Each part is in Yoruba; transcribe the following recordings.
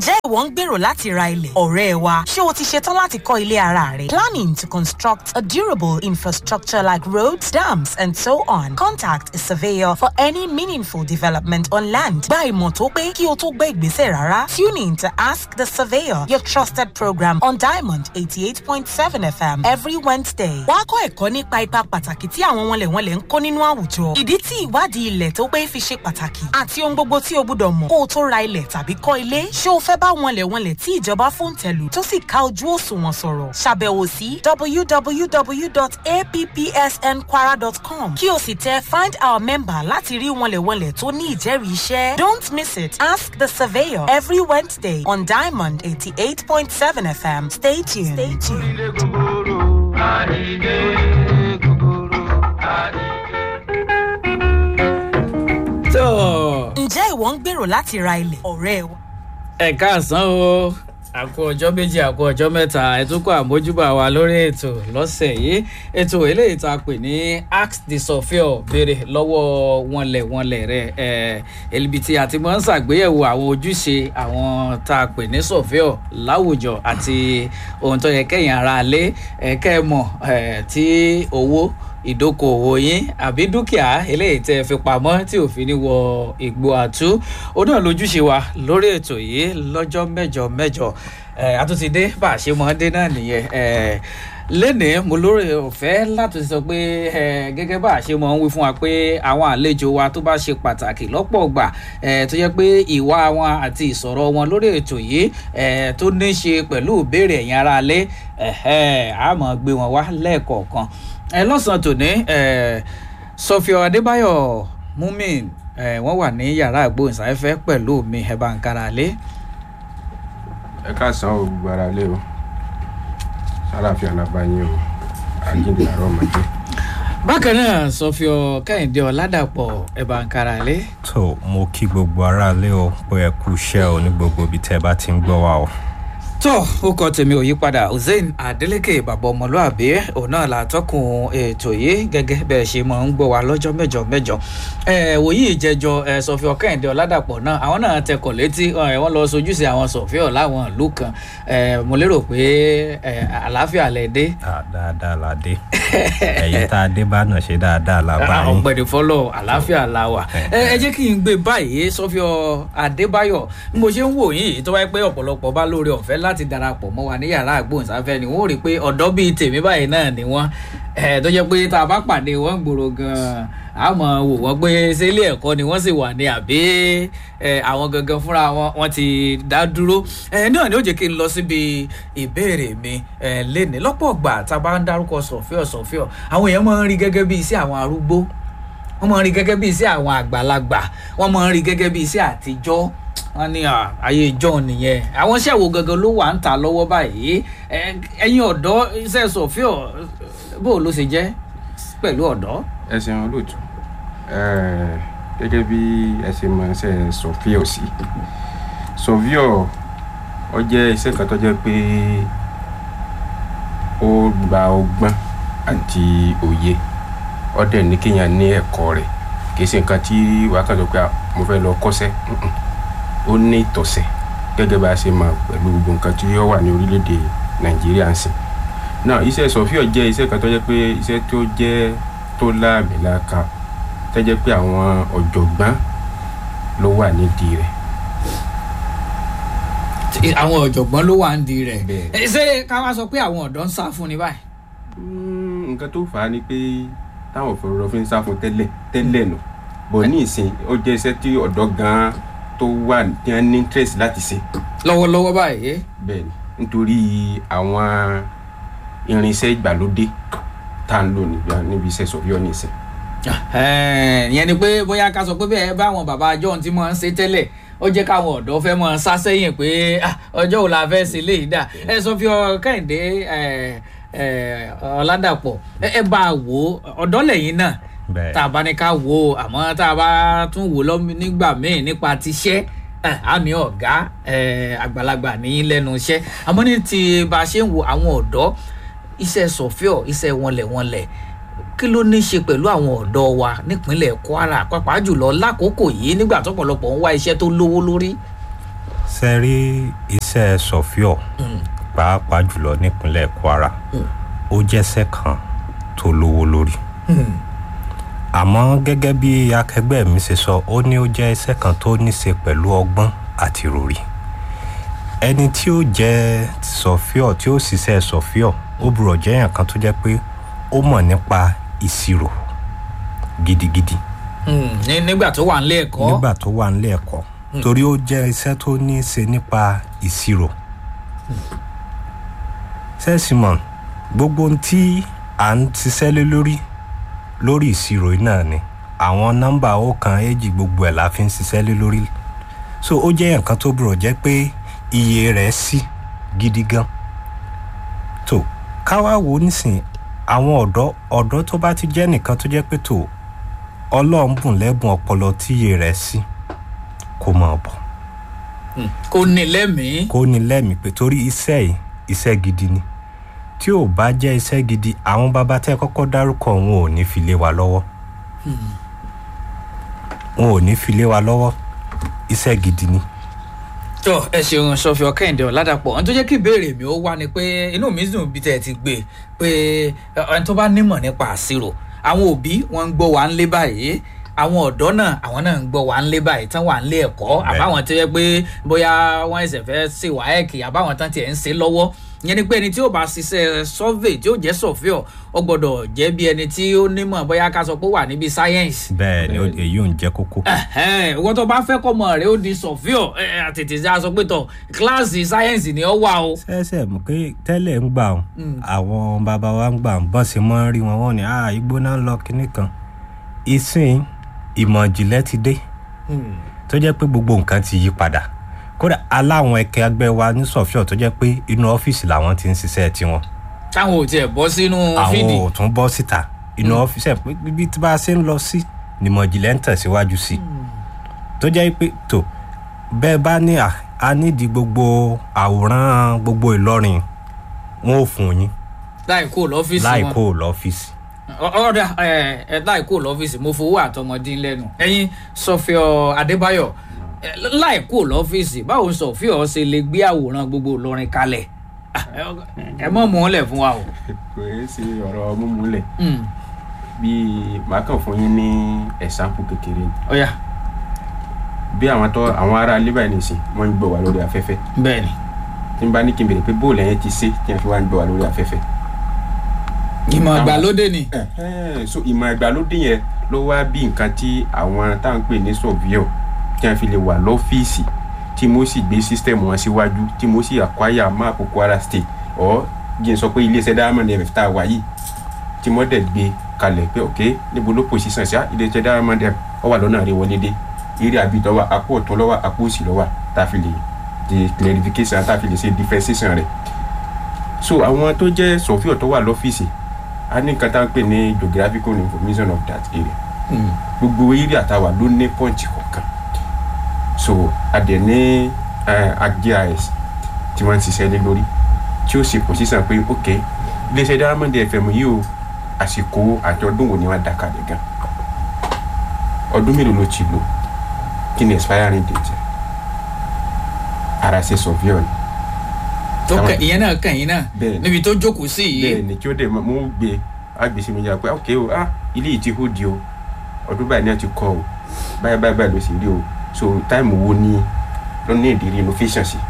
ǹjẹ́ ìwọ ń gbèrò láti ra ilẹ̀ ọ̀rẹ́ wa ṣé o ti ṣetán láti kọ́ ilé ara rẹ planning to construct a durable infrastructure like roads dams and so on contact a surveyor for any meaningful development on land gba ìmọ̀ tó pé kí o tó gbé ìgbésẹ̀ rárá tune in to ask the surveyor your trusted program on diamond eighty eight point seven fm every wednesday wàá kọ́ ẹ̀kọ́ nípa ipa pàtàkì tí àwọn wọnlẹ̀wọnlẹ̀ ń kó nínú àwùjọ ìdí tí ìwádìí ilẹ̀ tó pé fi ṣe pàtàkì àti ohun gbogbo tí o gbúdọ̀ mọ̀ kó o tó ra ilẹ̀ tàbí kọ́ ilé ṣé o fẹ́ bá wọnlẹ̀wọnlẹ̀ tí ìjọba fòǹtẹ̀lù tó sì ká ojú òṣùwọ̀n sọ̀rọ̀ ṣàbẹ̀wò sí www.appsnkwara.com kí o sì tẹ find our member láti rí wọnlẹ̀wọnlẹ̀ tó ní ìjẹ́rìí iṣẹ́ don't miss it ask the surveyor every wednesday on diamond eighty eight point seven fm stay tuned. Stay tuned. ilé gogoro àdìdé gogoro àdìdé. tó ǹjẹ́ ìwọ ń gbèrò láti ra ilẹ̀ ọ̀rẹ́ wa. ẹ káàsán o àkó ọjọ́ méjì àkó ọjọ́ mẹ́ta ẹ tún kọ́ àmójúbà wa lórí ètò lọ́sẹ̀ yìí ètò eléyìí tá a pè ní ask the surveyor béèrè lọ́wọ́ wọnlẹ̀wọnlẹ̀ rẹ ẹ ẹlẹ́bi tí a ti máa ń ṣàgbéyẹ̀wò àwọn ojúṣe àwọn tá a pè ní surveyor láwùjọ àti ohun tó yẹ kẹ́yìn ara lé ẹ kẹ́ ẹ mọ̀ ẹ tí owó ìdókòwò yín àbí dúkìá eléyìí tẹ fi pamọ́ tí òfin ní wọ ìgbó àtú ó náà lójúṣe wa lórí ètò yìí lọ́jọ́ mẹ́jọ mẹ́jọ ẹ̀ àtúntìdé bá a ṣe mọ́ dé náà nìyẹn ẹ̀ lénìí mo lórí ọ̀fẹ́ láti sọ pé ẹ gẹ́gẹ́ bá a ṣe mọ̀ ń wí fún wa pé àwọn àlejò wa tó bá ṣe pàtàkì lọ́pọ̀ ọgbà ẹ tó jẹ́ pé ìwà wọn àti ìsọ̀rọ̀ wọn lórí ètò yìí ẹ tó ní ṣe pẹ̀lú ìbéèrè ẹ̀yin ara lé ẹ̀hẹ́ a máa gbé wọn wá lẹ́ẹ̀kọ̀ọ̀kan ẹ lọ́sàn-án tòní ẹ sọfíọ adébáyọ̀ mumin ẹ wọ́n wà ní yàrá àgbóhùnsáfẹ́fẹ́ pẹ̀lú mi ẹ bá ń kára lé. ẹ káàsán o gbogbo ara lé o sálàfíà làbáyé o àjíǹde àárọ̀ ọmọdé. bákan náà sọfíọ kẹ́hìndé ọ̀làdàpọ̀ ẹ bá ń kára lé. tó mo kí gbogbo aráalé o pé ẹ kú iṣẹ́ o ní gbogbo ibi tẹ́ ẹ bá ti ń gbọ́ wa o. tó o kọ tèmi ò yí padà hussein adeleke bàbá ọmọlúàbí òun náà la tọkùn ètò yìí gẹ́gẹ́ bẹ́ẹ̀ ṣe máa ń gbọ́ wa lọ́jọ́ mẹ́jọ mẹ́jọ ẹ wòye ìjẹjọ ẹ sọfíọ kẹ́hìndé ọ̀làdàpọ̀ náà àwọn náà tẹkọ̀ létí ẹ wọ́n lọ sojúṣe àwọn sọfíọ láwọn ìlú kan ẹ mo lérò pé ẹ àlàáfíà lẹ dé Ah, dáadáa la dé ẹ̀yin tá a dé bá náà ṣe dáadáa la bá yín. ọ̀gbẹ̀dẹ̀ fọlọ́ àlàáfíà la wà ẹ ẹ jẹ́ kí n gbé báyìí sọ́fíọ́ adébáyọ̀ bí mo ṣe ń wò yín yìí tó wáyé pé ọ̀pọ̀lọpọ̀ bá lóore ọ̀fẹ́ láti darapọ̀ mọ́ wa ní yàrá àgbóhùnsáfẹ́ ni wọ́n rí i pé ọ̀dọ́ bíi tèmi báyìí náà ni wọ́n ẹ tó jẹ́ pé tá a bá pàdé wọn gbòòrò gan-an a mọ̀ wò wọ́n pé ṣé ilé ẹ̀kọ́ ni wọ́n sì wà ní àbí ẹ àwọn gangan fúnra wọn wọ́n ti dá dúró ẹ náà ni ó jẹ́ kí n lọ síbi ìbéèrè mi ẹ léni lọ́pọ̀ gbà tá a bá ń dárúkọ sọ̀fíọ̀ sọ̀fíọ̀ àwọn èèyàn máa ń rí gẹ́gẹ́ bí iṣẹ́ àwọn arúgbó wọ́n máa ń rí gẹ́gẹ́ bí iṣẹ́ àwọn àgbàlagbà wọ́n máa ń rí gẹ́gẹ́ bí iṣẹ́ àtijọ́ wọ́n ní à, ayé ìjọ nìyẹn àwọn iṣẹ́ wo gangan ló wà ń ta lọ́wọ́ báyìí Ẹ- ẹ̀yin ọ̀dọ́ iṣẹ́ sọ̀fíọ̀ bó ló ṣe jẹ́ pẹ̀lú ọ̀dọ́. ẹ ṣeun olóòtú Eh, gẹ́gẹ́ bí ẹ ṣe mọ ṣe sọfíọ̀ sí sọfíọ̀ ọ jẹ́ iṣẹ́ kan tó jẹ́ pé ó gba ọgbọ́n àti òye ọ dẹ̀ ní kéèyàn ní ẹ̀kọ́ rẹ̀ kì í ṣe nǹkan tí wàá kàn sọ pé "Ah, mo fẹ́ lọ kọ́ṣẹ́ Mm-mm. ó ní ìtọ̀sẹ̀ gẹ́gẹ́ bá a ṣe mọ̀ pẹ̀lú gbogbo nǹkan tí ó wà ní orílẹ̀-èdè nàìjíríà ń sìn náà iṣẹ́ sọfíọ̀ jẹ́ iṣẹ́ kan tó jẹ́ pé iṣẹ́ tó jẹ́ tó láàmìlàaka tó jẹ́ pé àwọn ọ̀jọ̀gbọ́n ló wà nídìí rẹ̀ Tí- àwọn ọ̀jọ̀gbọ́n ló wà ń di rẹ̀ Bẹ́ẹ̀. Ẹ, ṣé ká wá sọ pé àwọn ọ̀dọ́ ń sá fún ni báyìí. Mm, nǹkan tó fà á ni pé táwọn òfurufú fi ń sá fún tẹ́lẹ̀ tẹ́lẹ̀ nù bọ̀ ní ìsìn ó jẹ́ iṣẹ́ tí ọ̀dọ́ gan-an tó wà tí wọ́n ní interest láti ṣe lọ́wọ́lọ́wọ́ báyìí bẹ́ẹ̀ ni nítorí àwọn irinṣẹ́ ìgbàlódé tá à ń lò níbi- níbi iṣẹ́ sọ̀fíọ́ ní ìsìn Ẹ̀ẹ́n, ìyẹn ni pé bóyá ká sọ pé bẹ́ẹ̀ báwọn bàbá john ti máa ń ṣe tẹ́lẹ̀ ó jẹ́ káwọn ọ̀dọ́ fẹ́ máa sá sẹ́yìn pé "Ah, ọjọ́ wo la fẹ́ ṣe léyìí dà ẹ sọ fi ọ kẹ́hìndé ẹ, ẹ, ọ̀làdàpọ̀ ẹ ẹ bá a wò ó ọ̀dọ́ lẹ́yìn náà bẹ́ẹ̀ tá a bá ní ká wò ó àmọ́ tá a bá tún wò lọ́ nígbà míì nípa tiṣẹ́ ẹ, á ní ọ̀gá ẹ, àgbàlagbà ní lẹ́nu iṣẹ́ àmọ́ ní ti bá a ṣe ń wo àwọn ọ̀dọ́ iṣẹ́ sọ̀fíọ̀ iṣẹ́ wọnlẹ̀wọnlẹ̀ kí ló ní í ṣe pẹ̀lú àwọn ọ̀dọ́ wa nípínlẹ̀ kwara pàápàá jùlọ lákòókò yìí nígbà tọ́pọ̀lọpọ̀ ń wá iṣẹ́ tó lówó lórí. ṣe rí iṣẹ́ sọ̀fíọ̀ pàápàá jùlọ nípínlẹ̀ kwara ó jẹ́sẹ̀ kan tó lówó lórí àmọ́ gẹ́gẹ́ bí akẹgbẹ́ mi ṣe sọ ó ní ó jẹ́ iṣẹ́ kan tó ní ṣe pẹ̀lú ọgbọ́n àti ròrí ẹni tí ó jẹ́ sọ̀fíọ̀ tí ó ṣiṣẹ́ sọ̀fíọ̀ ó burọ̀ jẹ́ èèyàn kan tó jẹ́ pé ó mọ̀ nípa ìṣirò gidigidi Hmm, ní- nígbà tó wà nílé ẹ̀kọ́ nígbà tó wà nílé ẹ̀kọ́ torí ó jẹ́ iṣẹ́ tó ní í ṣe nípa ìṣirò sẹ́sìmọ̀n gbogbo ohun tí à ń ṣiṣẹ́ lé lórí lórí ìṣirò yìí náà ni àwọn nọ́mbà ọ̀kan èjì gbogbo ẹ̀ la fi ń ṣiṣẹ́ lé lórí so ó jẹ́ nǹkan tó burọ̀ jẹ́ pé iye rẹ̀ sí gidi gan tó káwá wo nísìn àwọn ọ̀dọ́ ọ̀dọ́ tó bá ti jẹ́ nìkan tó jẹ́ pé tó ọlọ́run bùn lẹ́bùn ọpọlọ tí iye rẹ̀ sí kó máa bọ̀ Hmm, kò ní lẹ́mìí kó ní lẹ́mìí pé torí iṣẹ́ yìí iṣẹ́ gidi ni tí ò bá jẹ́ iṣẹ́ gidi àwọn bàbá tẹ́ kọ́kọ́ dárúkọ wọn ò ní fi lé wa lọ́wọ́ wọn ò ní fi lé wa lọ́wọ́ iṣẹ́ gidi ni. tó ẹ ṣeun sọfì ọkẹ́hìndé ọ̀làdàpọ̀ ohun tó jẹ́ kí ìbéèrè mi ó wá ni pé inú mi dùn bí tẹ́ ẹ ti gbé pé ẹ, ẹni tó bá nímọ̀ nípa àṣírò àwọn òbí wọn ń gbọ́ wá ń lé báyìí àwọn ọ̀dọ́ náà àwọn náà ń gbọ́ wá ń lé báyìí tán wà ń lé ẹ̀kọ́ àbáwọn tó yẹ pé bóyá wọ́n ẹsẹ̀ fẹ́ ṣe wáẹ́ẹ̀kì àbáwọn tán tiẹ̀ ń ṣe lọ́wọ́ ìyẹn ni pé ẹni tí ó bá ṣiṣẹ́ survey tí ó jẹ́ sọ̀fíọ̀ ó gbọ́dọ̀ jẹ́ bí ẹni tí ó nímọ̀ bóyá ká sọ pé ó wà níbi science bẹ́ẹ̀ ni ó- èyí ò ń jẹ́ kókó. ẹhẹn ìwọ tó bá fẹ́ kọ́mọ rẹ ó di sọ̀fíọ̀ ẹ ẹ, àtètè já sọ pé tọ̀ kíláàsì sáyẹ́ǹsì ni ó wà o. sẹ́sẹ̀ mọ̀ pé tẹ́lẹ̀ ń gbà wọn àwọn bàbá wa ń gbà wọn bọ́n ṣe mọ́ ń rí wọn wọ́n ní ah igbó náà ń lọ kinní kan ìsìn ìmọ̀ ìjìnlẹ̀ ti dé tó jẹ́ pé gbogbo nǹkan ti yí padà kódà aláwọn ẹkẹ ẹgbẹ́ wa ní sọ̀fíọ̀ tó jẹ́ pé inú ọ́fíìsì làwọn ti ń ṣiṣẹ́ tiwọn táwọn ò tiẹ̀ bọ́ sínú fídì. àwọn ò tún bọ́ síta inú ọ́fíìsì ẹ̀ pé bí tí bá a ṣe ń lọ sí nímọ̀ ìjìnlẹ̀ ń tẹ̀síwájú sí tó jẹ́ pé tó bẹ́ẹ̀ bá ní à a nídìí gbogbo àwòrán gbogbo ìlọrin wọn ò fún yín láì kó lọ́fíìsì láì wọn. kó o lọ́fíìsì. Ọ- ọ̀dà ẹ ẹ láì kó lọ́fíìsì mo fowó àtọmọdé lẹ́nu ẹ̀yin sọfíọ̀ adébáyọ̀ ẹ, láì kó lọ́fíìsì báwo sọfíọ̀ ṣe lè gbé àwòrán gbogbo ìlọrin kalẹ̀ Ah, ẹ- ẹ mọ̀ mọ́ lẹ̀ fún wa o. kò é ṣe ọ̀rọ̀ múmúlẹ̀ Hmm, bíi màá kàn fún yín ní ẹ̀sánpù kékeré ni ọ̀yà bí àwọn tó àwọn ará ilé báyìí nìsín wọ́n ń gbọ́ wá lórí afẹ́fẹ́ bẹ́ẹ̀ ni tí n bá ní kí n bèrè pé bóòlù ẹ̀yẹn ti ṣe tí wọ́n fi wá ń gbọ́ wá lórí afẹ́fẹ́. ìmọ̀ ìgbàlódé ni. Ẹ̀hẹ́n, so ìmọ̀ ìgbàlódé yẹn ló wá bí nǹkan tí àwọn tá à ń pè ní sọ̀víọ̀ tí wọ́n fi lè wà lọ́fíìsì tí mo sì gbé sísítẹ̀mù wọn síwájú tí mo sì àkwáyà máàpù kwara state ọ̀ jí n sọ pé iléeṣẹ́ diamond f tá a wà yìí tí mo dẹ̀ gbé kalẹ̀ pé ok níbo ló pòsíṣàn sí iléeṣẹ́ diamond f ọ wà lọ́nà rẹ̀ wọlé dé eré àbítọ́ wa apò ọ̀tún lọ́wọ́ apò òsì lọ́wọ́ tá a fi lè di clarification tá a fi lè ṣe differentiation rẹ̀ so àwọn tó jẹ́ sọ̀fíọ̀ tó wà lọ́fíìsì a ní nǹkan tá à ń pè ní geographical information of that area gbogbo area tá a wà ló ní pọ́ǹtì kọ̀ọ̀kan so a dẹ̀ ní agis tí wọ́n ń ṣiṣẹ́ lé lórí tí ó ṣe position pé ok iléeṣẹ́ diamond fm yìí o àsìkò àti ọdún wo ni wọ́n dá kalẹ̀ gan ọdún mélòó ló ti lò kí ni expiring date ara ṣe surveyor ni tó Àwọn- kẹ ìyẹn náà kàn yín náà Bẹ́ẹ̀ ni. níbi tó jókòó sí yìí bẹ́ẹ̀ ni tí ó dẹ̀ mọ́ mú gbé agbèsè mi yà pé ok o ah ilé yìí ti hó di o ọdún báyìí náà ti kọ́ o báyìí báyìí báyìí ló sì rí o so táìmù wo ni ló ní ìdí renovation sí.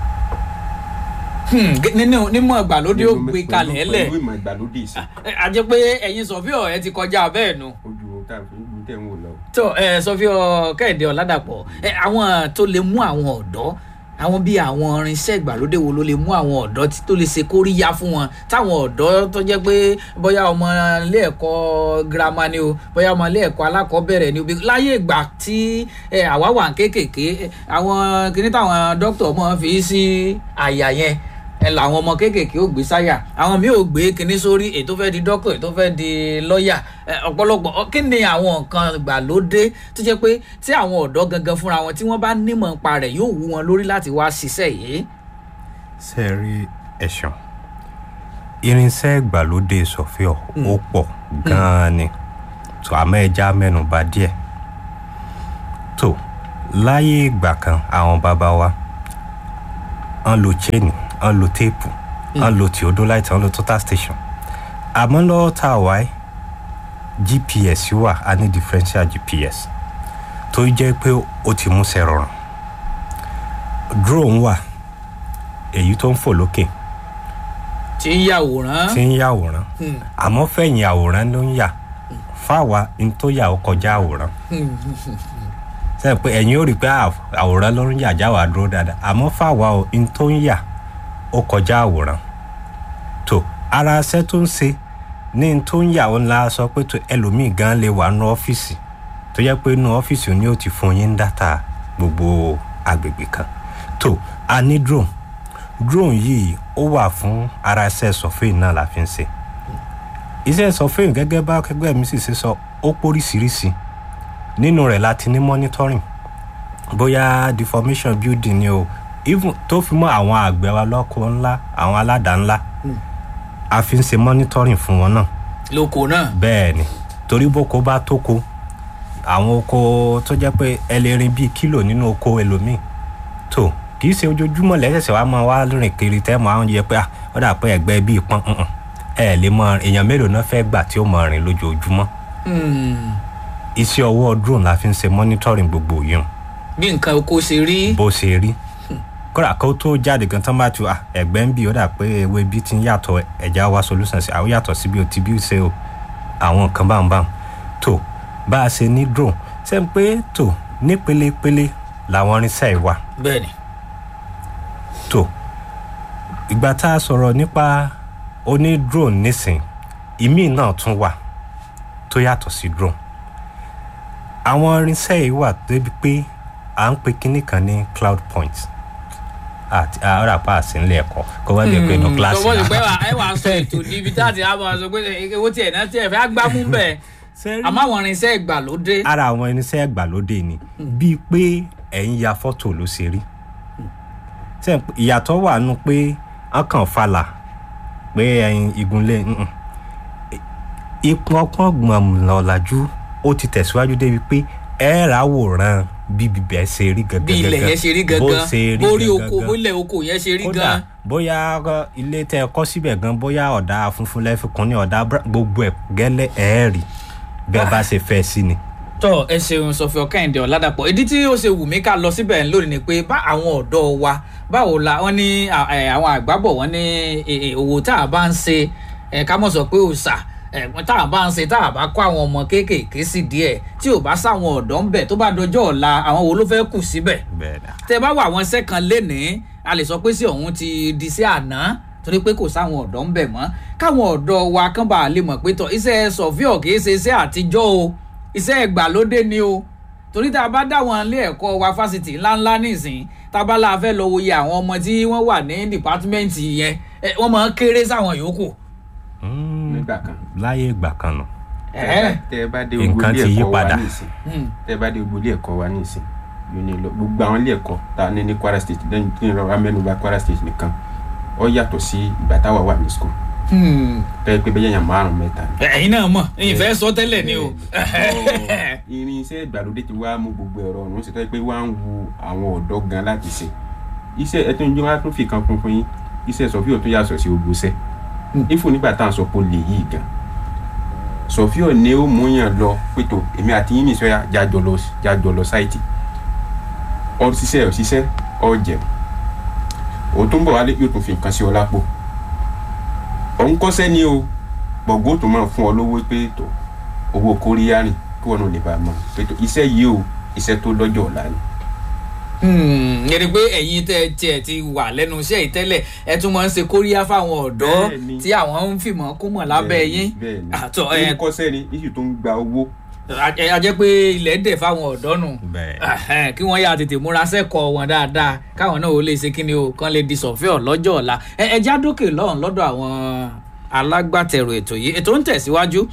Hmm, gé- nínú nímọ̀ ìgbàlódé ó gbé Pẹ̀lú- kalẹ̀ lẹ̀ pẹ̀lú ìmọ̀ ìgbàlódé sí Ẹ, a jẹ́ pé ẹ̀yin sọ̀fíọ̀ ẹ ti kọjá bẹ́ẹ̀ nu. ojú táìmù ojú tẹ̀ ń wò lọ. tó ẹ sọfíọ kẹ́hìndé ọ̀làdàpọ̀ ẹ àwọn tó lè mú àwọn ọ̀dọ́ àwọn bíi àwọn irinṣẹ́ ìgbàlódé wo ló lè mú àwọn ọ̀dọ́ tí tó lè ṣe kóríyá fún wọn táwọn ọ̀dọ́ tó jẹ́ pé bóyá ọmọ ilé ẹ̀kọ́ girama ni o bóyá ọmọ ilé ẹ̀kọ́ alákọ̀ọ́bẹ̀rẹ̀ ni o bí láyé ìgbà tí ẹ, àwa wà ń kéékèèké ẹ, àwọn kìíní táwọn dókítà mọ̀ fi sí àyà yẹn ẹ làwọn ọmọ kéékèèké ò gbé sáyà àwọn míì ò gbé kinní sórí ètò fẹ́ di dókítà ètò fẹ́ di lọ́ọ̀yà ẹ, ọ̀pọ̀lọpọ̀ ọ, kí ni àwọn nǹkan ìgbàlódé tó jẹ́ pé tí àwọn ọ̀dọ́ gangan fúnra wọn tí wọ́n bá nímọ̀ nípa rẹ̀ yóò wú wọn lórí láti wá ṣiṣẹ́ yìí. ṣe rí ẹ̀sán irinṣẹ́ ìgbàlódé sọ̀fíọ̀ ó pọ̀ gan-an ni tó àmọ́ ẹja mẹ́nuba díẹ̀ tó láyé ìgbà kan àwọn bàbá wa wọ́n lo chain wọ́n lo téèpù wọ́n lo theodolite wọ́n lo total station àmọ́ lọ́wọ́ tá a wáyé gps wà a ní differential gps tó jẹ́ pé ó ti mú sẹ́ rọrùn drone wà èyí tó ń fò lókè tí ń yàwòrán tí ń yàwòrán Hmm. àmọ́ fẹ̀yìn àwòrán ló ń yà fáwa n tó yà ó kọjá àwòrán sẹ́yìn pé ẹ̀yin ó rí i pé à- àwòrán ló ń yà jáwàá dúró dáadáa àmọ́ fáwa o n tó ń yà ó kọjá àwòrán tó ara ṣẹ́ tó ń ṣe ní n tó ń yà ó ńlá sọ pé tó ẹlòmíì gan lè wà nú ọ́fíìsì tó yẹ pé nú ọ́fíìsì ni ó ti fún yín dátà gbogbo agbègbè kan tó a ní drone drone yìí ó wà fún ara iṣẹ́ sọ̀fìn náà la fi ń ṣe iṣẹ́ sọ̀fìn gẹ́gẹ́ bá akẹgbẹ́ mi sì ṣe sọ ó póríṣiríṣi nínú rẹ̀ láti ní monitoring bóyá deformation building ni o even tó fi mọ́ àwọn àgbẹ̀ wa lọ́kọ̀ ńlá àwọn aládàá ńlá a fi ń ṣe monitoring fún wọn náà lóko náà bẹ́ẹ̀ ni torí boko bá tóko àwọn oko tó jẹ́ pé ẹ lè rin bíi kílò nínú oko ẹlòmíì tó kì í ṣe ojoojúmọ́ lẹ́sẹ̀sẹ̀ wàá máa wá rìn kiri tẹ́ máa ń yẹ pé ah, ó dà pé ẹ̀gbẹ́ bíi pọ́n ǹǹ. ẹ lè mọ èèyàn mélòó náà fẹ́ gbà tí ó mọ rìn lójoojúmọ́ Hmm. iṣẹ́ ọwọ́ drone la fi ń ṣe monitoring gbogbo yìí bí nǹkan oko ṣe rí bó ṣe rí kódà kó tó jáde gan tán bá tu ah, ẹ̀gbẹ́ ń bì ó dà pé ewé bí ti ń yàtọ̀ ẹ̀já wa solution sí àwọn yàtọ̀ síbi ó ti bí ṣe o àwọn nǹkan bá ń bá ń tó bá a ṣe ní drone ṣe ń pé tó ní pélepéle làwọn irinṣẹ́ ìwà bẹ́ẹ̀ ni tó ìgbà tá a sọ̀rọ̀ nípa oní drone nísìn ìmíì náà tún wà tó yàtọ̀ sí drone àwọn irinṣẹ́ yìí wà débi pé à ń pe kinní kan ní cloud point àti ọ̀rọ̀ àpá àsìnlẹ̀ ẹ̀kọ́ kó wá lè pe inú kíláàsì tọwọ́ ti pẹ́ wà ẹ wà sọ ètò níbi tá a ti á máa sọ pé owó tiẹ̀ náà tiẹ̀ fẹ́ gbámú bẹ́ẹ̀ àmọ́ àwọn irinṣẹ́ ìgbàlódé ara àwọn irinṣẹ́ ìgbàlódé ni bíi pé ẹ̀ ń ya fọ́tò ló ṣe rí Ṣé ẹ- ìyàtọ̀ wà nù pé wọ́n kàn falà pé ẹyin igunlé nǹkan. ipò ọpọ́n gbọ̀n ọ̀làjú ó ti tẹ̀síwájú débi pé ẹ rà wòran bí bíbẹ̀ ṣe rí gangan bí ilẹ̀ yẹn ṣe rí bó gangan ṣe rí bórí gangan oko bólẹ̀ oko yẹn ṣe rí kódà gan bóyá ọ, ilé tẹ ẹ kọ́ síbẹ̀ gan bóyá ọ̀dà funfun lẹ́fikún ní ọ̀dà bra- gbogbo ẹ̀ gẹ́lẹ́ ẹ̀ rí bẹ́ẹ̀ bá ṣe fẹ́ sí ni. tọ ẹ ṣeun sọfíọ kẹ́hìndé ọ̀làdàpọ̀ ìdí tí ó ṣe wù mí ká lọ síbẹ̀ lónìí ni pé bá àwọn ọ̀dọ́ wa báwo la wọ́n ní à- ẹ̀, àwọn àgbábọ̀ wọ́n ní ẹ̀, ẹ̀, òwò tá a bá ń ṣe ẹ̀, ká mọ̀ sọ pé òòṣà ẹ̀, tá a bá ń ṣe tá a bá kọ́ àwọn ọmọ kéékèèké sí díẹ̀ tí ò bá sáwọn ọ̀dọ́ ń bẹ̀ tó bá dọjọ́ ọ̀la àwọn wo ló fẹ́ kù síbẹ̀ bẹ́ẹ̀ dà. tẹ bá wà wọn sẹ́kàn lénìí a lè sọ pé sí ọ̀hún ti di sí àná torí pé kò sáwọn ọ̀dọ́ ń bẹ̀ mọ́ káwọn ọ̀dọ́ wa kán bá lè mọ̀ pé tọ̀ iṣẹ́ sọ̀fíọ̀ kì í ṣe iṣẹ́ àtijọ́ o iṣẹ́ ìgbàlódé ni o torí tá a bá dá wọn ilé ẹ̀kọ́ wa fásitì ńláńlá nísìn tábàlà fẹ́ lọ wòye àwọn ọmọ tí wọ́n wà ní dìpátímẹ́ǹtì yẹn ẹ, wọ́n máa ń kéré sáwọn yòókù. Mm, nígbà kan láyé ìgbà kan nù. Ẹ̀ẹ́. tẹ ẹ bá dé Nǹkan gbogbo ilé ti yí ẹ̀kọ́ wa padà. nísìn Hmm. tẹ ẹ bá dé gbogbo ilé ẹ̀kọ́ wa nísìn yóò ní lọ gbogbo àwọn ilé ẹ̀kọ́ tá a ní ní Kwara State lẹ́yìn tí ń rọra mẹ́nuba Kwara State nìkan ó yàtọ̀ sí ìgbà táwa wà ní school Hmm. tẹ́ ẹ pé bẹ́ẹ̀ yàn márùn mẹ́ta ni. ẹ̀yin náà mọ̀ ìfẹ́ sọ tẹ́lẹ̀ ni o. irinṣẹ́ ìgbàlódé ti wá mú gbogbo ẹ̀rọ ọ̀run ṣe tó yẹ pé wá ń wu àwọn ọ̀dọ́ gan láti ṣe iṣẹ́ ẹtún ìjọba wá tún fi kan kún fún yín iṣẹ́ sọfíò tún yàtọ̀ sí gbogbo iṣẹ́ ifo nígbà tá à ń sọ pé ó lè yí gan sọfíò ni ó mú yàn lọ pétò èmi àti yín nìṣọ́ jájọ lọ jájọ lọ sáìtì ọ ṣiṣẹ́ ọ ṣiṣẹ́ ọ jẹun òun tó ń bọ̀ wálé yóò tún fi nǹkan sí ọ lápò òun kọ́sẹ́ ni o gbọ̀ngàn tó máa fún ọ lówó pé tó owó kóríyá rìn kí wọn ò lè bá a mọ pé tó iṣẹ́ yìí o iṣẹ́ tó lọ́jọ́ ọ̀la ni. yẹni pé ẹ̀yin tẹ́ tiẹ̀ ti wà lẹ́nu iṣẹ́ yìí tẹ́lẹ̀ ẹ tún máa ń ṣe kóríyá fáwọn ọ̀dọ́ Bẹ́ẹ̀ni. tí àwọn ń fìmọ̀ kó mọ̀ lábẹ́ yín bẹ́ẹ̀ ni àtọ̀ òun ẹ̀ kọ́sẹ́ ni iṣu tó ń gba owó a jẹ́ pé ilẹ̀ dẹ̀ fáwọn ọ̀dọ́ nù bẹ́ẹ̀ Ẹhẹ́n, kí wọ́n yà tètè múra sẹ́kọ̀ọ́ wọn dáadáa káwọn náà ó lè ṣe kí ni o kán lè di sọ̀fíọ̀ lọ́jọ́ ọ̀la ẹ ẹ já dókè lọ́hùn lọ́dọ̀ àwọn alágbàtẹ̀rù ètò yìí ètò ń tẹ̀síwájú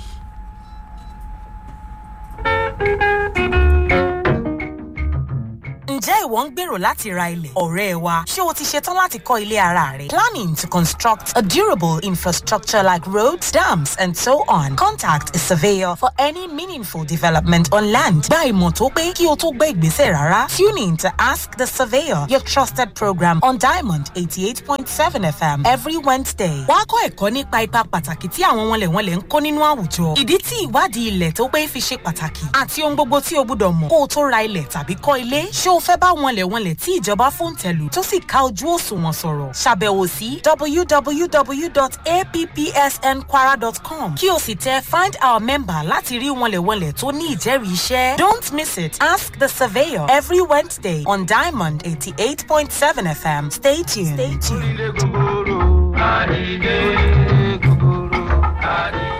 ǹjẹ́ ǹjẹ́ ìwọ ń gbèrò láti ra ilẹ̀ ọ̀rẹ́ wa ṣé o ti ṣetán láti kọ́ ilé ara rẹ planning to construct a durable infrastructure like roads dams and so on contact a surveyor for any meaningful development on land gba ìmọ̀ tó pé kí o tó gbé ìgbésẹ̀ rárá tune in to ask the surveyor your trusted program on diamond eighty eight point seven fm every wednesday wàá kọ́ ẹ̀kọ́ nípa ipa pàtàkì tí àwọn wọnlẹ̀wọnlẹ̀ ń kó nínú àwùjọ ìdí tí ìwádìí ilẹ̀ tó pé fi ṣe pàtàkì àti ohun gbogbo tí o gbúdọ̀ mọ̀ kó o tó ra ilẹ̀ tàbí kọ́ ilé ṣé o fẹ́ bá wọnlẹ̀wọnlẹ̀ tí ìjọba fòǹtẹ̀lù tó sì ká ojú òṣùwọ̀n sọ̀rọ̀ ṣàbẹ̀wò sí www.appsnkwara.com kí o sì tẹ find our member láti rí wọnlẹ̀wọnlẹ̀ tó ní ìjẹ́rìí iṣẹ́ don't miss it ask the surveyor every wednesday on diamond eighty eight point seven fm stay tuned. Stay tuned. Ilé gogoro, àdìdé gogoro, àdìdé.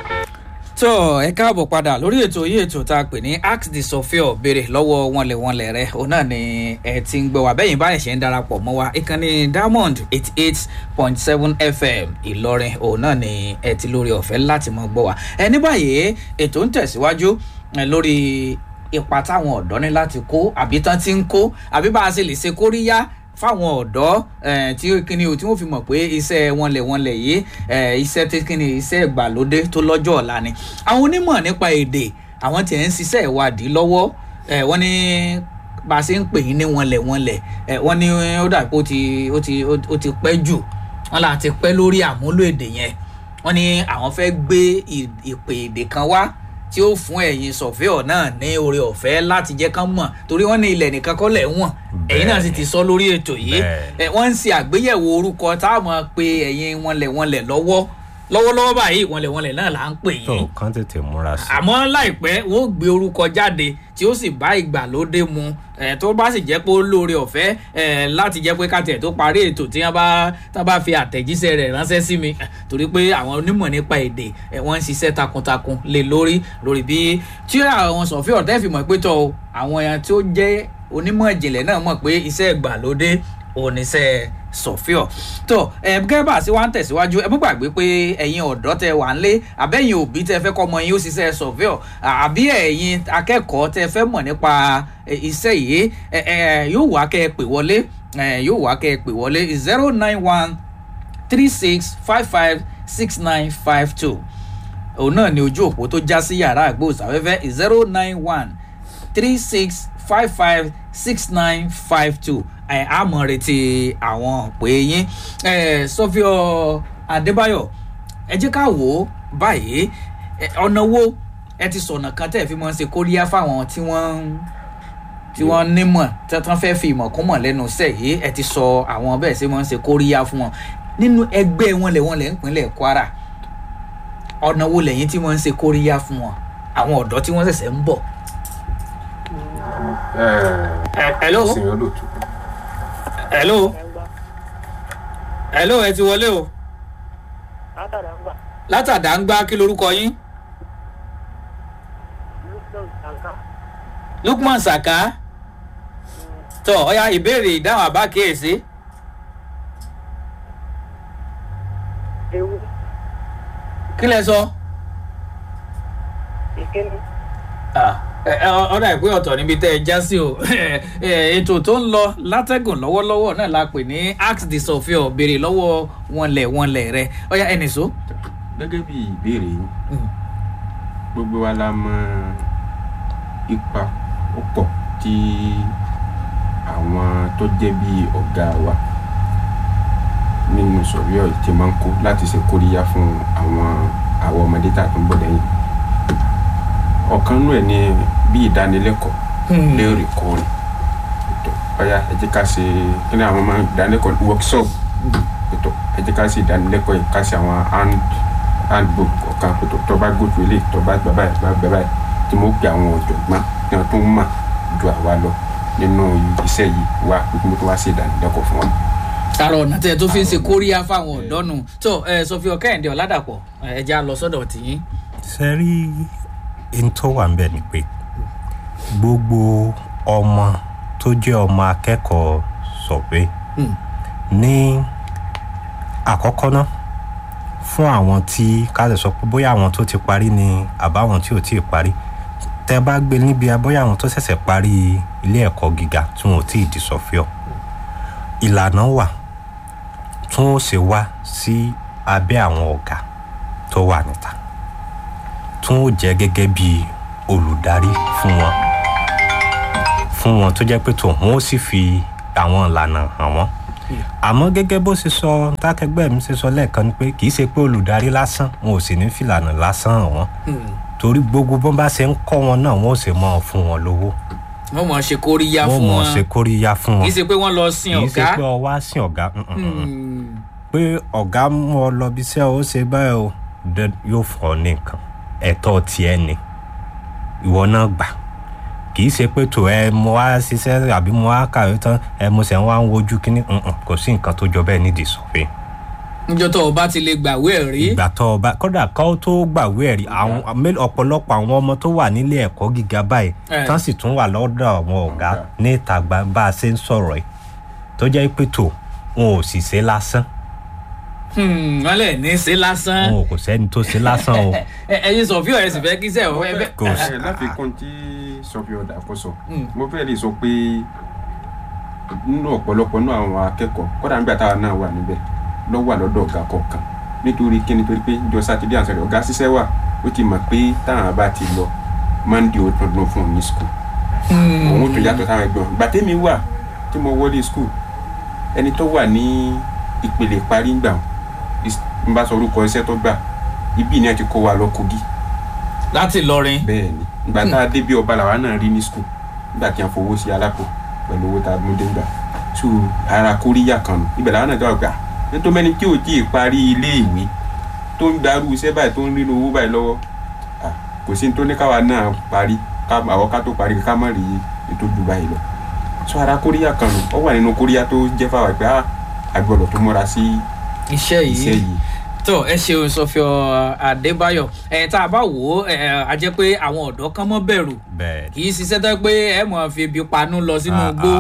tó ẹ káàbọ̀ padà lórí ètò yìí ètò tá a pè ní ask the sophior béèrè lọ́wọ́ wọnlẹ̀wọnlẹ̀ rẹ òun náà ni ẹ ti ń gbọ́ wá bẹ́yìn báyìí ṣe ń darapọ̀ mọ́ wa ìkànnì diamond eighty eight point seven fm ìlọrin òun náà ni ẹ ti lórí ọ̀fẹ́ láti mọ́ gbọ́ wa ẹ ní báyìí ètò ń tẹ̀síwájú ẹ, lórí ipa táwọn ọ̀dọ́ ní láti kó àbí tán ti ń kó àbí bá a ṣe lè ṣe kóríyá fáwọn ọ̀dọ́ eh, tí kíni o tí wọ́n fi mọ̀ pé iṣẹ́ wọn lẹ̀ wọn lẹ̀ yìí eh, iṣẹ́ tí kíni iṣẹ́ ìgbàlódé tó lọ́jọ́ ọ̀la ni àwọn onímọ̀ nípa èdè àwọn tiẹ̀ ń ṣiṣẹ́ ìwádìí lọ́wọ́ eh, wọ́n ní bá a ṣe ń pè yín ní wọn lẹ̀ wọn lẹ̀ eh, wọ́n ní ó dà pé ó ti ó ti ó ti pẹ́ jù wọ́n là ti pẹ́ lórí àmúlò èdè yẹn wọ́n ní àwọn fẹ́ gbé ì- ìpè èdè kan wá tí ó fún ẹ̀yin sọ̀fíọ̀ náà ní oore ọ̀fẹ́ láti jẹ́ kán mọ̀ torí wọ́n ní ilẹ̀ nìkan kọ́ lẹ̀ wọ̀n ẹ̀yin náà sì ti sọ lórí ètò yìí Bẹ́ẹ̀ni. ẹ, wọ́n ń ṣe àgbéyẹ̀wò orúkọ táwọn pe ẹ̀yin wọnlẹ̀wọnlẹ̀ lọ́wọ́ lọ́wọ́lọ́wọ́ báyìí wọnlẹ̀wọnlẹ̀ náà là ń pè tó yín kán tètè múra sí i. àmọ́ láìpẹ́ wọ́n ó gbé orúkọ jáde tí ó sì bá ìgbàlódé mu ẹ̀ tó bá sì jẹ́ pé ó lóore ọ̀fẹ́ ẹ̀ láti jẹ́ pé káàtẹ̀ tó parí ètò tí wọ́n bá tá bá fi àtẹ̀jíṣẹ́ rẹ̀ ránṣẹ́ sí mi ẹ̀, torí pé àwọn onímọ̀ nípa èdè ẹ̀ wọ́n ń ṣiṣẹ́ takuntakun lé lórí lórí bí tí àwọn sọ̀fí ọ̀tẹ́ fi mọ̀ pé tọ́ o, àwọn èèyàn tí ó jẹ́ onímọ̀ ìjìnlẹ̀ náà mọ̀ pé iṣẹ́ ìgbàlódé oníṣẹ́ sọ̀fíọ̀ tó ẹ gẹ́gẹ́ bá a sí wa ń tẹ̀síwájú ẹ mú gbàgbé pé ẹ̀yin ọ̀dọ́ tẹ wà ń lé àbẹ́yìn òbí tẹ fẹ́ kọ́ ọmọ yín ó ṣiṣẹ́ sọ̀fíọ̀ àbí ẹ̀yin akẹ́kọ̀ọ́ tẹ fẹ́ mọ̀ nípa ẹ, iṣẹ́ yìí ẹ, ẹ, yóò wá kẹ́ ẹ pè wọlé ẹ, yóò wá kẹ́ ẹ pè wọlé zero nine one three six five five six nine five two òun náà ni ojú òpó tó já sí yàrá àgbóòsáfẹ́fẹ́ zero nine one three six five five six nine five two ẹ á mọ̀ retí àwọn pé yín ẹ sọfíọ adébáyọ̀ ẹ jẹ́ ká wò ó báyìí ẹ, ọ̀nà wo ẹ ti sọ̀nà kan tẹ́ ẹ fi mọ́ ṣe kóríyá fáwọn tí wọ́n ń tí wọ́n nímọ̀ tí wọ́n fẹ́ fi ìmọ̀ kún mọ̀ lẹ́nu iṣẹ́ yìí ẹ ti sọ àwọn bẹ́ẹ̀ ṣe mọ́ ṣe kóríyá fún wọn nínú ẹgbẹ́ wọn lẹ̀ wọn lẹ̀ ń pinlẹ̀ kwara ọ̀nà wo lẹ́yìn tí wọ́n ń ṣe kóríyá fún wọn àwọn ọ̀dọ́ tí wọ́n ṣẹ̀ṣẹ̀ ń bọ̀. Ẹ- hello? ìsìn olóòtú hello hello ẹ ti wọlé o látàdá ń gbà látàdá ń gbá kí lorúkọ yín lóṣù ìtànká lukman saka tọ ọya ìbéèrè ìdáhùn àbá kíyèsí ewu kí lẹ sọ. ìkíni Ah, ẹ, ẹ, ọ̀dà ìpín ọ̀tọ̀ níbi tẹ́ ẹ já sí o Ẹ, ètò tó ń lọ látẹ̀gùn lọ́wọ́lọ́wọ́ náà la pè ní ask the sophior béèrè lọ́wọ́ wọnlẹ̀ wọnlẹ̀ rẹ ọ̀yà ẹnì so. gẹ́gẹ́ bí ìbéèrè yín gbogbo wa la mọ ipa púpọ̀ tí àwọn tó jẹ́ bí ọ̀gá wa nínú sọ̀ríọ̀ tí máa ń kó láti ṣe kóríyá fún àwọn àwọn ọmọdé tá a tún bọ̀ lẹ́yìn ọ̀kan nú ẹ̀ ni bí ìdánilẹ́kọ̀ọ́ lóòrèkóòrè ètò ọ̀yà ẹ jẹ́ ká ṣe kí ni àwọn máa ń ìdánilẹ́kọ̀ọ́ workshop ètò ẹ jẹ́ ká ṣe ìdánilẹ́kọ̀ọ́ yìí ká ṣe àwọn hand handbook ọ̀kan ètò tó bá gòtò ilé tó bá gbà báyìí bá gbà báyìí tí mo pe àwọn ọ̀jọ̀gbọ́n tí wọ́n tún mọ̀ ju àwa lọ nínú iṣẹ́ yìí wá pé kí mo tún wá ṣe ìdánilẹ́kọ̀ọ́ fún wọn. tààrà ọ̀nà tẹ̀ tó fi ń ṣe kóríyá fáwọn ọ̀dọ́ nù tó ẹ sọfíọ kẹ́hìndé ọ̀làdàpọ̀ ẹ jẹ́ à lọ sọ́dọ̀ tìyín. ṣe rí n tó wà nbẹ ni pé gbogbo ọmọ tó jẹ́ ọmọ akẹ́kọ̀ọ́ sọ̀pé Hmm. ní àkọ́kọ́ náà fún àwọn tí ká lè sọ pé bóyá àwọn tó ti parí ni àbáwọn tí ò tí ì parí tẹ́ bá gbé níbi abọ́yá àwọn tó ṣẹ̀ṣẹ̀ parí ilé ẹ̀kọ́ gíga tí wọn ò tí ì di sọ́fíọ̀ ìlànà wà tí wọn ó ṣe wá sí abẹ́ àwọn ọ̀gá tó wà níta tí wọn ó jẹ́ gẹ́gẹ́ bí olùdarí fún wọn fún wọn tó jẹ́ pé tó wọn ó sì fi àwọn ìlànà hàn wọ́n àmọ́ gẹ́gẹ́ bó ṣe sọ tákẹgbẹ́ mi ṣe sọ lẹ́ẹ̀kan ni pé kì í ṣe pé olùdarí lásán wọn ò sì ní fìlànà lásán hàn wọ́n torí gbogbo bọ́n bá ṣe ń kọ́ wọn náà wọ́n ò sì mọ́ ọ fún wọn lówó wọ́n mọ̀ ṣe kóríyá wọ́n fún mọ̀ wọn ṣe kóríyá fún kì wọn í ṣe pé wọ́n lọ sin kì í ṣe ọ̀gá pé ọ wá sí ọ̀gá mm, mm, mm, mm. Hmm. pé ọ̀gá mú ọ lọ bí iṣẹ́ ó ṣe báyìí o dẹ- yóò fún ọ ní nǹkan ẹ̀tọ́ tiẹ̀ ni ìwọ náà gbà kì í ṣe pé tó ẹ mo wá ṣiṣẹ́ àbí mo wá kàwé tán ẹ mo ṣẹ̀ ń wá ń wojú kínní mm, mm, kò sí nǹkan tó jọ bẹ́ẹ̀ nídìí sọ̀fẹ́ níjọ́ tó o bá ti lè gbàwé ẹ̀rí ìgbà tó ọba kódà kó tó gbàwé ẹ̀rí àwọn mélòó- ọ̀pọ̀lọpọ̀ àwọn ọmọ tó wà nílé ẹ̀kọ́ gíga báyìí Eh. tán sì tún wà lọ́dọ̀ àwọn ọ̀gá Ọ̀gá. ní ìta gba bá a ṣe ń sọ̀rọ̀ ẹ̀ tó jẹ́ pé tó wọn ò sì ṣe lásán Hmm, wọ́n lẹ̀ ní í ṣe lásán wọn ò kò sẹ́ni tó ṣe lásán o Ẹ- ẹ̀yin sọ̀fíọ̀ ẹ̀ sì fẹ́ kí sẹ́ ọ̀ ẹ bẹ́ kò sí. ẹ láfikún tí sọfí ọdà kò sọ Mm. mo fẹ́ lè sọ pé nínú ọ̀pọ̀lọpọ̀ náà àwọn akẹ́kọ̀ọ́ kọ́dà nígbà táwa náà wà níbẹ̀ lọ́ wà lọ́dọ̀ ọ̀gá kọ̀ọ̀kan nítorí kí nítorí pé jọ sátidé àǹsọ̀rọ̀ ọ̀gá ṣiṣẹ́ wà ó ti mọ̀ pé táwọn bá ti lọ mọ́ndé ó tún dún fún un ní skul òun ó tún yàtọ̀ táwọn ẹgbẹ́ wọn gbàtẹ́mi wà tí mo wọlé skul ẹni tó wà ní ìpele parí gbà n bá sọ orúkọ iṣẹ́ tó gbà ibi ni ẹ ti kó wa lọ kogi láti lọrin bẹ́ẹ̀ ni ìgbà tá a dé bí ọba làwa náà rí ní skul nígbà tí a fowó sí alápò pẹ̀lú owó tá a mú dé gbà so ara kóríyá kan nù ibẹ̀ làwa náà jọ gbà nítorí mẹ́ni tí ò tí ì parí ilé ìwé tó ń darú iṣẹ́ báyìí tó ń rí owó báyìí lọ́wọ́ ah, kò sí ní tó ní káwa náà parí ká àwọn ká tó parí ká má rí ètò jù báyìí lọ so ara kóríyá kan nù ó wà nínú kóríyá tó jẹ́ fáwọn pé ah, a gbọ́dọ̀ tó múra sí iṣẹ́ iṣẹ́ yìí yìí tó ẹ ṣeun sọfíọ adébáyọ ẹ tá a bá wò ó ẹ a jẹ pé àwọn ọ̀dọ́ kan mọ́ bẹ̀rù bẹ́ẹ̀ kì í ṣiṣẹ́ tó pé ẹ mọ̀ fi ibi panú lọ sínú igbó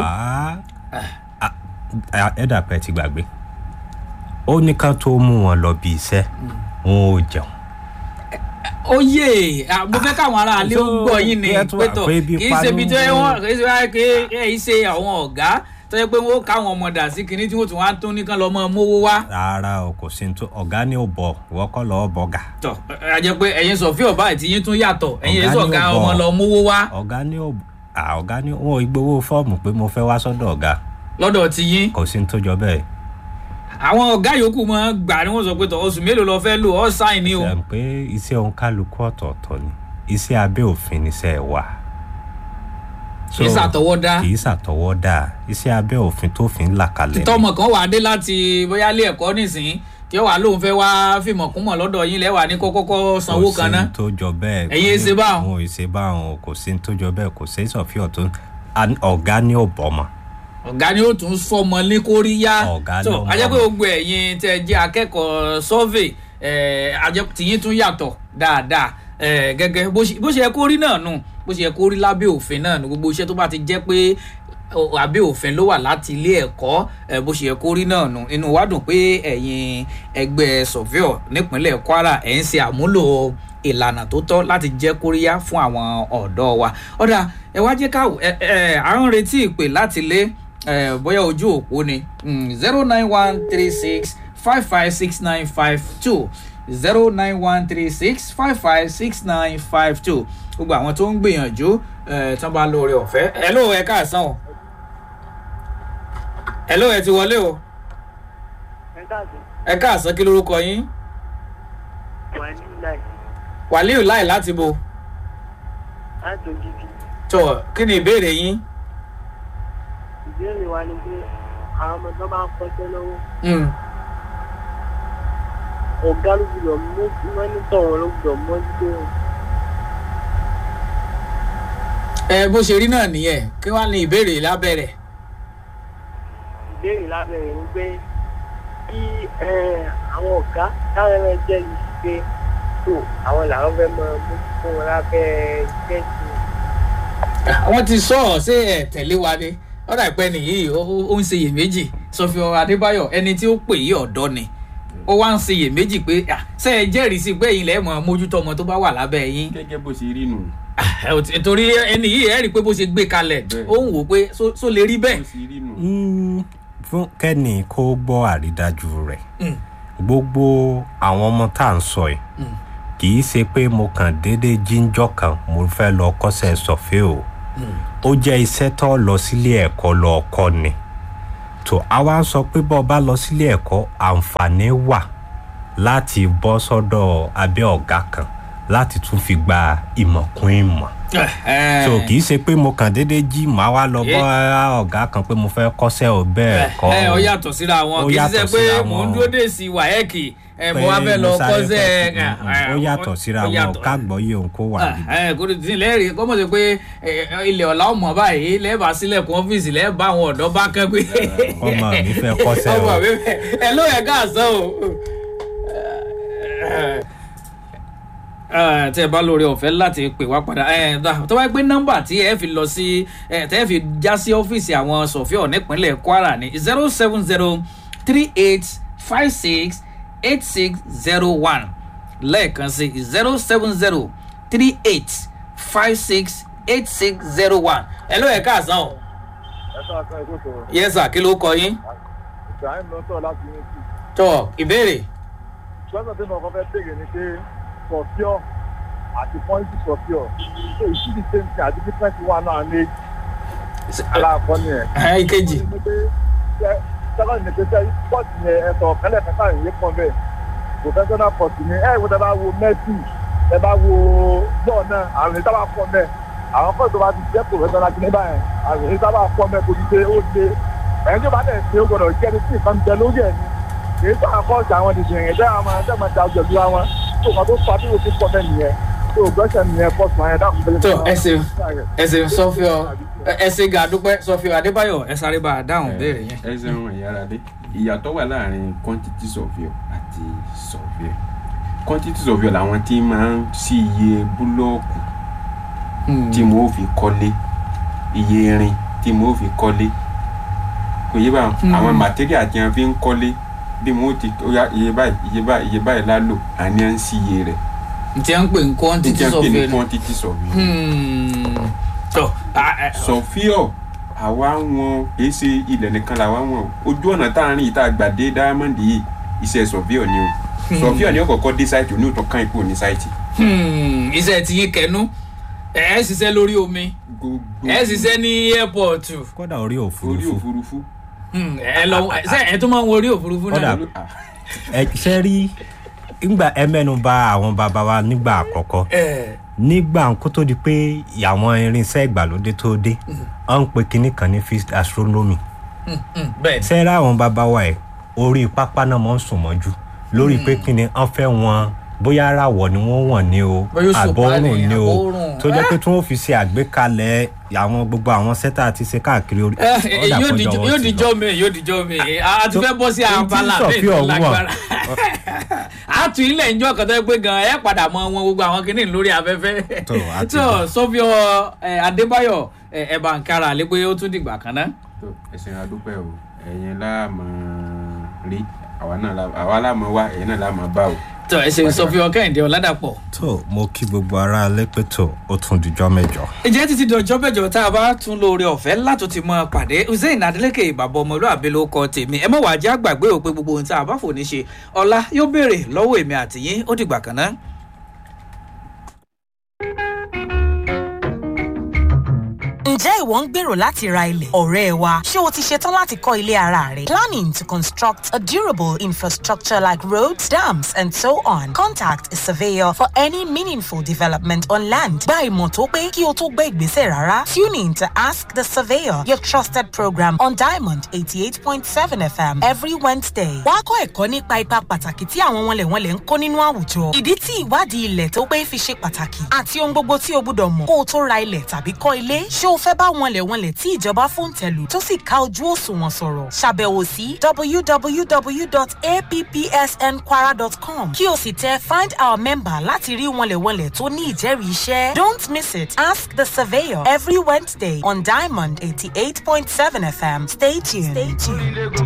ẹ dàpẹ́ ti gbàgbé ó ní ká tó mú wọn lọ bí iṣẹ́ wọn ò jẹun ó yé à, mo fẹ́ káwọn ará ilé ó So, gbọ́ yín ni kí ẹ tún pétọ̀ àpé ibi kì í ṣe ibi tó yẹ panú. wọ́n kì í ṣe wáyé pé ẹ yìí ṣe àwọn ọ̀gá tó yẹ pé wọ́n káwọn ọmọ dà sí kinní tí wọ́n tún wá tún nìkan lọ́ mọ́ mówó wá rárá o kò sí ní tó ọ̀gá ní ò bọ̀ ìwọ́kọ́ lọ́ọ́ bọ̀gà tọ ẹ jẹ pé ẹyin sọfíọ báyìí tí yín tún yàtọ̀ ẹyin Ọ̀gá èso ni ọ̀gá ó bọ̀. ọmọ lọ mówó wá ọ̀gá ní ò à ọ̀gá ní wọn ò gbowó fọ́ọ̀mù pé mo fẹ́ wá sọ́dọ̀ ọ̀gá lọ́dọ̀ ti yín kò sí ní tó jọ bẹ́ẹ̀ àwọn ọ̀gá yòókù mọ́ gbà ni wọ́n sọ pé tọ̀ oṣù mélòó lọ fẹ́ lò ọ́ sáìn ni o ṣe pé iṣẹ́ òun kálukú ọ̀tọ̀ọ̀tọ̀ ni iṣẹ́ abẹ́ òfin níṣẹ́ wà. kì í ṣàtọwọ́dá kì í ṣàtọwọ́dá iṣẹ́ abẹ́ òfin tó fi ń là kalẹ̀ ni. tọmọ kan wà dé láti bóyá ilé ẹ̀kọ́ nísìnyí tí ó wà lóun fẹ́ wá fìmọ̀kúmọ̀ lọ́dọ̀ yín lẹ́wà ní kó kọ́kọ́ sanwó kan ná kò sí ní tó jọ bẹ́ẹ̀. Ẹ̀yin ẹ ṣe báwọn. wọn ò ṣe báwọn o kò sí ní tó jọ bẹ́ẹ̀ kò sí ìsọ̀fíọ̀ tó a- ọ̀gá ní ọ̀bọ̀mọ̀. ọ̀gá ni ó tún fọmọ ní kóríyá Ọ̀gá tó ló mọ̀. ajẹ́ pé gbogbo ẹ̀yin tẹ́ jẹ́ akẹ́kọ̀ọ́ survey ẹ̀ ajẹ́ tìyín tún yàtọ̀ dáadáa ẹ̀ gẹ́gẹ́ bó ṣe bó ṣe yẹ kó rí náà nù bó ṣe yẹ kó rí lábẹ́ òfin náà nù gbogbo iṣẹ́ tó bá ti jẹ́ pé ọ, abẹ́ òfin ló wà láti ilé ẹ̀kọ́ ẹ̀ bó ṣe yẹ kó rí náà nù inú wa dùn pé ẹ̀yin ẹgbẹ́ surveyor nípínlẹ̀ Kwara ẹ̀ ń ṣe àmúlò ìlànà tó tọ́ láti jẹ́ kóríyá fún àwọn ọ̀dọ́ wa ọ̀dà ẹ wá jẹ́ ká ẹ ẹ à ń retí ìpè láti lé ẹ bóyá ojú òpó ni zero nine one three six five five six nine five two zero nine one three six five five six nine five two gbogbo àwọn tó ń gbìyànjú ẹ tán bá lóore ọ̀fẹ́ ẹ ló ẹ káàsán o ẹ ló ẹ ti wọlé o ẹ káàdì ẹ káàsán kí lorúkọ yín wà ní láì wàlíù láì láti bo láti òjijì tó kí ni ìbéèrè yín ìbéèrè wa ni pé àwọn ọmọ tó bá ń kọ́ṣẹ́ lọ́wọ́ Mm, ọ̀gá ló gbọ́dọ̀ mú mọ́nítọ̀ wọn ló gbọ́dọ̀ mójútó wọn. ẹ bó ṣe rí náà nìyẹn kí wàá ní ìbéèrè lábẹ́rẹ̀ ìbéèrè lábẹ́rẹ̀ ni pé kí ẹ, àwọn ọ̀gá táwọn ẹ̀rọ jẹ́ yìí sí pé tó àwọn làwọn fẹ́ máa mójútó wọn lábẹ́ iṣẹ́ sí i. wọ́n ti sọ ọ́ ṣé ẹ̀ tẹ̀lé wa ni ọ̀dà ìpẹ́ nìyí ó ó- ó ń ṣeyèméjì sọfíọ adébáyọ̀ ẹni tí ó pè yí ọ̀dọ́ ni ó wá ń ṣeyèméjì pé "Ah, ṣé ẹ jẹ́rìí sí pé ẹ̀yin lẹ́ẹ̀ mọ̀ mójútó ọmọ tó bá wà lábẹ́ yín gẹ́gẹ́ bó ṣe rí nù ẹ ò tí- torí ẹni yìí ẹ rí i pé bó ṣe gbé kalẹ̀ Bẹ́ẹ̀. ó ń wò ó pé só- só lè rí ó bẹ́ẹ̀. sì rí nù. Mm, fún kẹ́ni kó gbọ́ àrídájú rẹ̀ gbogbo àwọn ọmọ tá à ń sọ yìí kì í ṣe pé mo kàn déédéé jíjọ́ kan mo fẹ́ lọ kọ́sẹ̀ sọ̀fẹ́ o ó jẹ́ iṣẹ́ tó lọ sílé ẹ̀kọ́ lọ kọ́ ni tó a wá ń sọ pé bọ́ ọ bá lọ sílé ẹ̀kọ́ àǹfààní wà láti bọ́ sọ́dọ̀ abẹ́ ọ̀gá kan láti tún fi gba ìmọ̀ kún ìmọ̀ so kì í ṣe pé mo kàn déédéé jí màá wá lọ bọ́ ọ̀gá kan pé mo fẹ́ kọ́sẹ́ ò bẹ́ẹ̀ kọ́ ẹ ọ yàtọ̀ síra wọn Ó kì í yàtọ̀ ṣe pé síra mò ń wọn. dúró dé sí wáyẹ́kì ẹ mo pé wá fẹ́ lọ mo sáré kọ́sẹ́ fẹ́- ẹ, Mm, ẹ, ó yàtọ̀ síra ó wọn yàtọ̀. kágbọ́ yé òun kó wà Ah, níbi. ẹ kò tí lẹ́rìí kọ́mọ̀ sí pé ẹ, ẹ, ilẹ̀ ọ̀la ọmọ báyìí lẹ́ẹ̀bà sílẹ̀kùn ọ́fíìsì lẹ́ẹ̀bà àwọn ọ̀dọ́ bá kẹ́ pé ọmọ mi fẹ́ kọ́sẹ́ ọmọ o mi fẹ́ ẹ ló yẹ káàsán o. Ẹ, tẹ́ ẹ bá lórí ọ̀fẹ́ láti pè wá padà ẹ, dá- tó bá yẹ pé nọ́mbà tí ẹ fi lọ sí ẹ, tẹ́ ẹ fi já sí ọ́fíìsì àwọn sọ̀fíọ̀ nípínlẹ̀ Kwara ní zero seven zero three eight five six eight six zero one lẹ́ẹ̀kan sí zero seven zero three eight five six eight six zero one ẹ ló yẹ káàsán o ẹ sọ àkàn ètò ìṣòro yẹ́sà kí ló kọ yín ibrahim ló ń sọ̀rọ̀ láti unity tọ ìbéèrè. ṣọ́nà tí mo kọ́ fẹ́ béèrè ni pé sọ̀fíọ̀ àti pọ́ńtì sọ̀fíọ̀ ṣé ìṣídìí ṣe ń ṣe àti different wà náà ní aláàkọ́ ni ẹ̀. ẹ ìkejì. sẹ́kọ̀ndì ní pé sẹ́ pọ́ọ̀tì yẹn ẹ̀sọ̀ kẹ́lẹ̀ kẹta ìyẹn pọ̀ bẹ́ẹ̀ professional pọ́ọ̀tì ni ẹ̀ wọ́n tẹ́ bá wo messi tẹ́ bá wo bọ́ọ̀ náà àrùn ní sábà pọ̀ bẹ́ẹ̀ àwọn kọ́ọ̀tì tó bá ti jẹ́ professional kí ní báyẹn àrùn ní sábà pọ̀ bẹ́ẹ̀ kò ní ṣe ó ṣe ẹ̀yìn tó bá tẹ̀ ṣe ó gbọ́dọ̀ jẹ́ ní tí nǹkan jẹ lórí ẹ̀ ni kì í sọ àkọ́ọ̀tì àwọn ìdìbò yẹn jẹ́ àwọn ẹ̀jẹ̀ máa da ọjọ́ ìlú àwọn tó kàn tó fa bí o ti pọ̀ bẹ́ẹ̀ nìyẹn tó gbẹ́sẹ̀ nìyẹn pọ̀ sùn àyẹ̀dá kò tó ẹ ṣeun ẹ ṣeun sọfíọ ẹ ṣe gàdúpẹ sọfíọ adébáyọ ẹ sáré bá a dáhùn béèrè yẹn. ẹ ṣeun ìyára dé ìyàtọ̀ wà láàrin quantity surveyor àti surveyor quantity surveyor làwọn tí máa ń sí iye búlọ́ọ̀kù tí mo fi kọ́lé iye irin tí mo fi kọ́lé kò yé báwọn Hmm. àwọn material tí wọn fi ń kọ́lé bí mo ti ó yá iye báyìí iye báyìí iye báyìí lálò àní à ń sí iye rẹ̀ ntí à ń pè ní quantity níjẹ́ pé ní survey ni. quantity surveyor Hmm. tó a- ẹ- sọfíọ àwa wọn kìí ṣe ilẹ̀ nìkan làwa wọn o. ojú ọ̀nà tá a rìn ìta àgbàdé diamond yìí iṣẹ́ sọfíọ ni o sọfíọ ni ó kọ́kọ́ dé sáìtì òní òtún kan ipò ní sáìtì. Hmm. iṣẹ́ ti yín kẹnu ẹ ẹ ṣiṣẹ́ lórí omi gbogbo ẹ ṣiṣẹ́ ní airport kódà orí orí òfurufú òfurufú. Hmm. ẹ lọ ẹ ṣe ẹ tún máa ń wo orí òfurufú náà. Kódà- ẹ ṣe rí ngbà ẹ mẹ́nu bà àwọn bàbá wa nígbà àkọ́kọ́ ẹ nígbà kó tó di pé àwọn irinṣẹ́ ìgbàlódé tó dé wọ́n ń pe kinní kan ní fixed astronomy hmm, bẹ́ẹ̀ ni. sẹ́rẹ́ àwọn bàbá wa ẹ̀ orí pápá náà mọ̀ ń sùn mọ́jú lórí pé kinní wọ́n fẹ́ wọn bóyá àràwọ̀ ni wọ́n wọ̀n ní o Bóyá òṣùpá àbọ̀rùn ni, ni o àbọ̀rùn. tó jẹ́ pé tí wọ́n fi ṣe àgbékalẹ̀ àwọn gbogbo àwọn sẹ́tà àti ṣe káàkiri orí ẹ ẹ, ọ̀dà yóò kọjọ dijọ́ wọn yóò ti lọ. dijọ́ mi yóò dijọ́ mi a ti fẹ́ bọ́ sí Tó- abala tí mi Sọ̀fíà tó wà. lágbára a tún ilẹ̀ ìjọ kan tó yẹ pé gan ẹ padà mọ wọn gbogbo àwọn kìnnìún lórí afẹ́fẹ́ Tó, a ti tó gbọ́. sọfíọ adébáyọ̀ ẹ, ẹ bá ń kára lé pé ó tún dìgbà kan náà. tó ẹsẹ̀ adúpẹ́ o ẹ̀yin láàmú rí àwa náà lá- àwa láàmú wá ẹ̀yin náà láàmú bá o. tó ẹ ṣe sọfíọ kẹ́hìndé ọ̀làdàpọ̀. tó mo kí gbogbo ara alẹ́ pé tó ó tún dijọ́ mẹ́jọ. ìjẹ́ títí dọjọ́ bẹ́jọ tá a bá tún lóore ọ̀fẹ́ látò ti mọ pàdé hussein adeleke bàbá ọmọlúwàbí ló kọ tèmi ẹ mọ̀ wá jẹ́ àgbàgbé ò pé gbogbo ohun tí a bá fò ní ṣe ọ̀la yóò béèrè lọ́wọ́ èmi àtìyín ó dìgbà kan náà. Ǹjẹ́ ìwọ ń gbèrò láti ra ilẹ̀? Ọ̀rẹ́ wa, ṣé o ti ṣetán láti kọ́ ilé ara rẹ? Planning to construct a durable infrastructure like roads, dams and so on. Contact a surveyor for any meaningful development on land. Gba ìmọ̀ tó pé kí o tó gbé ìgbésẹ̀ rárá. Tune in to Ask the Surveyor, your trusted program on Diamond 88.7 FM every Wednesday. Wá kọ́ ẹ̀kọ́ nípa ipa pàtàkì tí àwọn wọnlẹ̀wọnlẹ̀ ń kó nínú àwùjọ. Ìdí tí ìwádìí ilẹ̀ tó pé fi ṣe pàtàkì àti ohun gbogbo tí o gbúdọ̀ mọ̀ kó o tó ra ilẹ̀ tàbí kọ́ ilé. Ṣé o fẹ́ bá wọnlẹ̀wọnlẹ̀ tí ìjọba fòǹtẹ̀lù tó sì ká ojú òṣùwọ̀n sọ̀rọ̀? Ṣàbẹ̀wò sí www.appsnkwara.com kí o sì tẹ find our member láti rí wọnlẹ̀wọnlẹ̀ tó ní ìjẹ́rìí iṣẹ́. Don't miss it. Ask the surveyor every Wednesday on Diamond 88.7 FM. Stay tuned. Stay tuned. ilé gbogbo